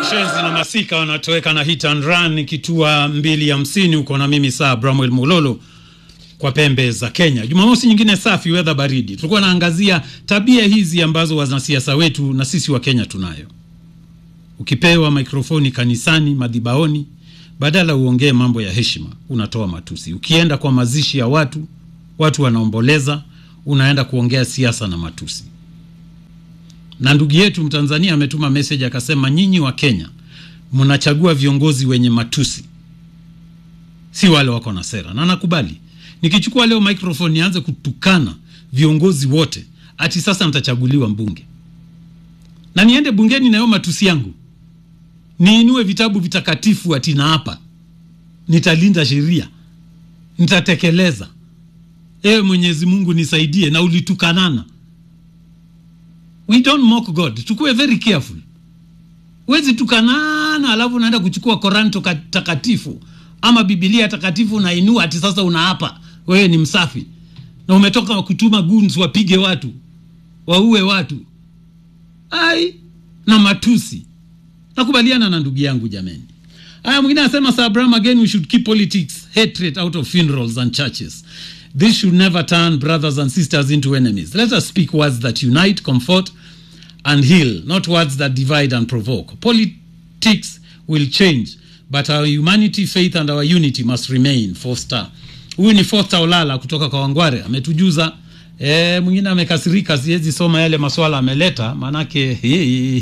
Shenzi na Masika wanatoweka na hit and run kitua mbili hamsini huko na mimi saa Bramwell Mulolo kwa pembe za Kenya. Jumamosi nyingine safi, weather baridi. Tulikuwa naangazia tabia hizi ambazo wanasiasa wetu na sisi wa Kenya tunayo. Ukipewa mikrofoni kanisani, madhibaoni, badala uongee mambo ya heshima, unatoa matusi. Ukienda kwa mazishi ya watu, watu wanaomboleza, unaenda kuongea siasa na matusi na ndugu yetu Mtanzania ametuma message akasema, nyinyi wa Kenya mnachagua viongozi wenye matusi, si wale wako na sera. Na nakubali, nikichukua leo microphone nianze kutukana viongozi wote, ati sasa nitachaguliwa mbunge na niende bungeni nayo matusi yangu, niinue vitabu vitakatifu ati na hapa nitalinda sheria, nitatekeleza. Ewe Mwenyezi Mungu nisaidie, na ulitukanana We don't mock God. Tukue very careful. Wezi tukanana alafu unaenda kuchukua Koranto takatifu ama Biblia takatifu unainua ati sasa unaapa wewe ni msafi na umetoka kutuma goons wapige watu waue watu ai na matusi. Nakubaliana na ndugu yangu jameni. Aya, mwingine anasema Sir Abraham, again we should keep politics hatred out of funerals and churches. This should never turn brothers and sisters into enemies. Let us speak words that unite, comfort, and heal, not words that divide and provoke. Politics will change, but our humanity, faith, and our unity must remain. Foster. Huyu ni Foster Olala kutoka kwa Wangware ametujuza. E, mwingine amekasirika, siwezi soma yale maswala ameleta, maanake